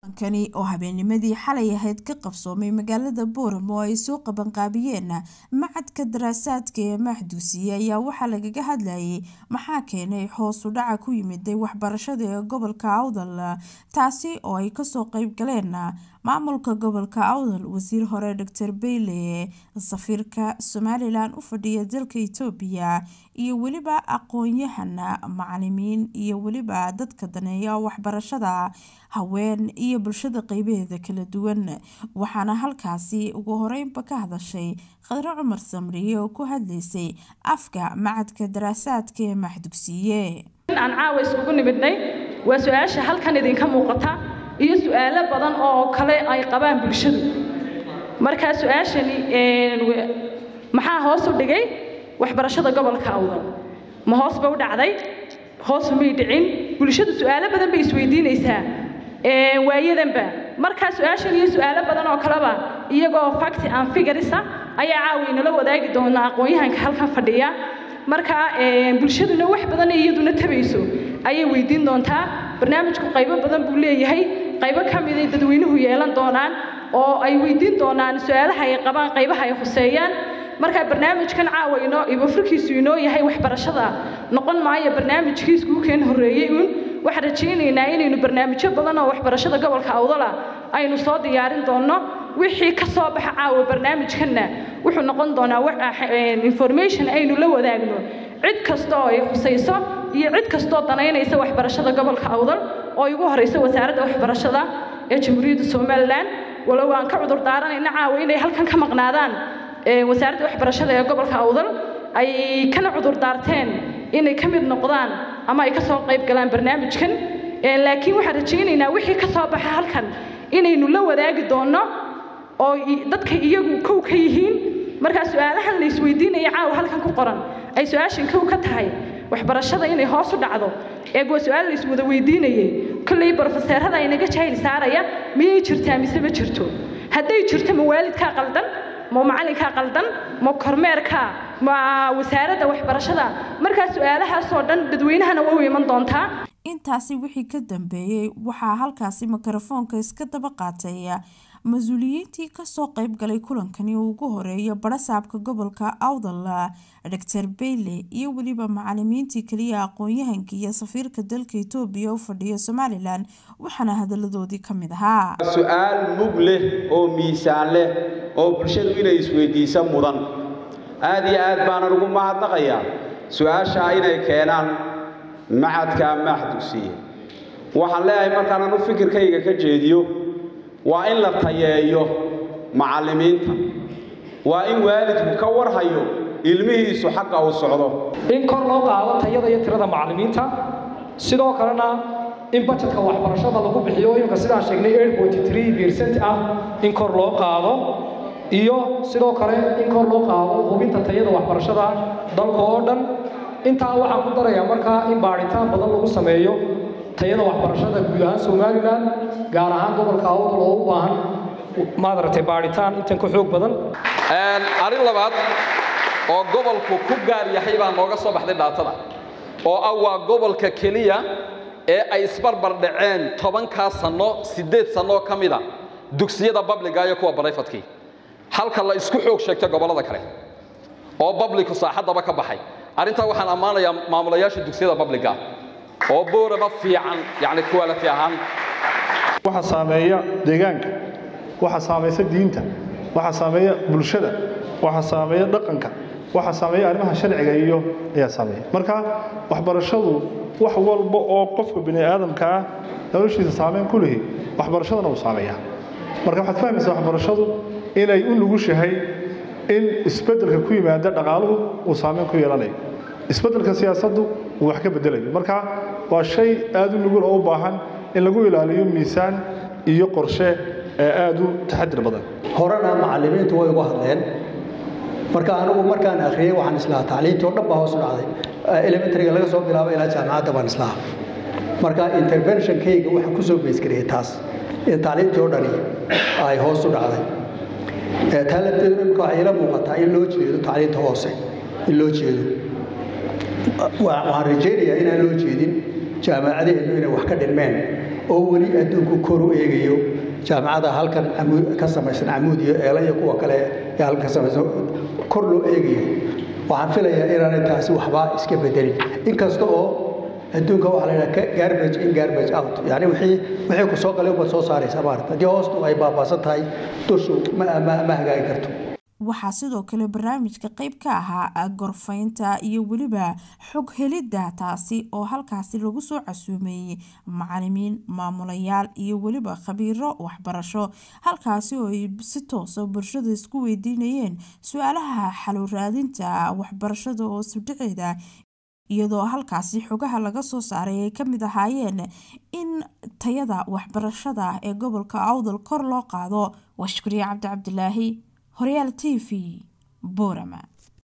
kani oo habeennimadii xalay ahayd ka qabsoomay magaalada booramo oo ay soo qabanqaabiyeen macadka daraasaadka ee maxduusiye ayaa waxaa lagaga hadlayay maxaa keenay hoos u dhaca ku yimiday waxbarashada ee gobolka awdal taasi oo ay kasoo qeyb galeen maamulka gobolka awdal wasiir hore doctor beyle safiirka somalilan u fadhiya dalka itoobiya iyo weliba aqoon-yahan macalimiin iyo weliba dadka daneeya waxbarashada haween iyo bulshada qeybaheeda kala duwan waxaana halkaasi ugu horeynba ka hadashay khadre cumar samriye oo ku hadlaysay afka macadka daraasaadka ee maxdugsiye aan caawa isugu nimidnay waa su-aasha halkan idinka muuqata iyo su-aalo badan oo kale ay qabaan bulshadu markaa su-aashani maxaa hoos u dhigay waxbarashada gobolka awdal ma hoos ba u dhacday hoos may dhicin bulshadu su-aalo badan bay isweydiinaysaa waayadanba markaa su-aashan iyo su-aalo badan oo kaleba iyagoo facti aan figarisa ayaa caawi nala wadaagi doonaa aqoon-yahanka halkan fadhiya markaa bulshaduna wax badan iyaduna tabayso ayay weydiin doontaa barnaamijku qaybo badan buu leeyahay qaybo ka miday dadweynuhu yeelan doonaan oo ay weydiin doonaan su-aalaha ay qabaan qaybaha ay khuseeyaan markaa barnaamijkan caawa inoo ibofurkiisu inoo yahay waxbarashada noqon maayo barnaamijkiiskuu keen horreeyey uun waxaan rajaynaynaa inaynu barnaamijyo badan oo waxbarashada gobolka awdala aynu soo diyaarin doonno wixii ka soo baxa caawa barnaamijkanna wuxuu noqon doonaa information aynu la wadaagno cid kasta oo ay khusayso iyo cid kastoo danaynaysa waxbarashada gobolka awdal oo igu horeysa wasaaradda waxbarashada ee jamhuuriyadda somalilan walow aan ka cudur daaranayna caawa inay halkan ka maqnaadaan wasaaradda waxbarashada ee gobolka awdal ay kana cudur daarteen inay ka mid noqdaan ama ay ka soo qayb galaan barnaamijkan laakiin waxaan rajaynaynaa wixii ka soo baxa halkan inaynu la wadaagi doonno oo dadka iyagu kow ka yihiin markaa su-aalahan la isweydiinaya caawa halkan ku qoran ay su-aashan kow ka tahay waxbarashada inay hoos u dhacdo eeg waa su-aal la iswada weydiinayay kolley brofeseerada inaga jahil saaraya miyay jirtaa mise ma jirto hadday jirto ma waalidkaa qaldan ma macalinkaa qaldan ma kormeerkaa ma wasaaradda waxbarashada markaa su-aalahaasoo dhan dadweynahana waa u iman doontaa intaasi wixii ka dambeeyey waxaa halkaasi mikrofoonka iska daba qaatay mas-uuliyiintii kasoo qeyb galay kulankani uu ugu horeeya barasaabka gobolka awdal doctor beyle iyo weliba macalimiintii kaliya aqoon-yahanka iyo safiirka dalka etoobiya u fadhiya somalilan waxaana hadaladoodii ka mid ahaa su-aal mug leh oo miisaan leh oo bulshadu inay isweydiisa mudan aada iyo aad baanan ugu mahadnaqayaa su-aashaa inay keenaan macadka maxdugsiye waxaan leeyahay markaan anu fikirkayga ka jeediyo waa in la tayeeyo macallimiinta waa in waalidku ka warhayo ilmihiisu xagga uu socdo in kor loo qaado tayada iyo tirada macallimiinta sidoo kalena in bajetka waxbarashada lagu bixiyo imika sidaan sheegnay percent ah in kor loo qaado iyo sidoo kale in kor loo qaado hubinta tayada waxbarashada dalka oo dhan intaa waxaan ku darayaa markaa in baadhitaan badan lagu sameeyo tayada waxbarashada guud ahaan somalilan gaar ahaan gobolka awdal oo u baahan maadaragtay baadhitaan intan ka xoog badan arrin labaad oo gobolku ku gaar yahay baa nooga soo baxday dhaatada oo ah waa gobolka keliya ee ay isbarbar dhaceen tobankaa sanno siddeed sannoo ka mida dugsiyada babliga iyo kuwa barayfadkii halka la isku xoog sheegtay gobollada kale oo babliku saaxaddaba ka baxay arrintaa waxaan ammaanayaa maamulayaasha dugsiyada babliga oo boorama fiican yani quality ahaan waxa saameeya deegaanka waxa saamaysa diinta waxa saameeya bulshada waxa saameeya dhaqanka waxa saameeya arrimaha sharciga iyo ayaa saameeya marka waxbarashadu wax walba oo qofka bini aadamka ah noloshiisa saameyn ku lihi waxbarashadana uu saameeyaa marka waxaad fahmaysaa waxbarashadu inay u nugushahay in isbeddelka ku yimaada dhaqaaluhu uu saameyn ku yeelanayo isbeddelka siyaasaddu uu wax ka beddelayo marka waa shay aad u nugul oo u baahan in lagu ilaaliyo miisaan iyo qorshe ee aad u taxadir badan horena macallimiintu way uga hadleen marka anigu markaan akhriyey waxaan islahaa tacliintii oo dhan baa hoos u dhacday elementaryga laga soo bilaabo ilaa jaamacadda baan islahaa marka interventionkayga waxaan ku soo beysgariyey taas in tacliintii oo dhani ay hoos u dhacday taa lafteedu imika waxay ila muuqataa in loo jeedo tacliinta hoose in loo jeedo waxaan rajaynayaa inaan loo jeedin jaamacadaheennu inay wax ka dhinmeen oo weli adduunku kor u eegayo jaamacada halkan ka samaysan camuud iyo eela iyo kuwa kale ee halkan ka samaysan kor loo eegayo waxaan filayaa inaanay taasi waxba iska bedelin inkasta oo adduunka waxaa la yidhaha garbage in garbage out yani wixii wixii ku soo galay ubaad soo saaraysa maarata haddii hoostu ay baabaasan tahay dushu ma ma ma hagaagi karto waxaa sidoo kale barnaamijka qayb ka ahaa gorfaynta iyo weliba xog helidda taasi oo halkaasi lagu soo casuumeeyey macalimiin maamulayaal iyo weliba khabiiro waxbarasho halkaasi oo ay si toosa bulshada isku weydiinayeen su-aalaha xalo raadinta waxbarashada oo sudhaceeda iyadoo halkaasi xogaha laga soo saaray ay kamid ahaayeen in tayada waxbarashada ee gobolka awdal kor loo qaado waa shukriye cabdi cabdilaahi horyaal t v boorama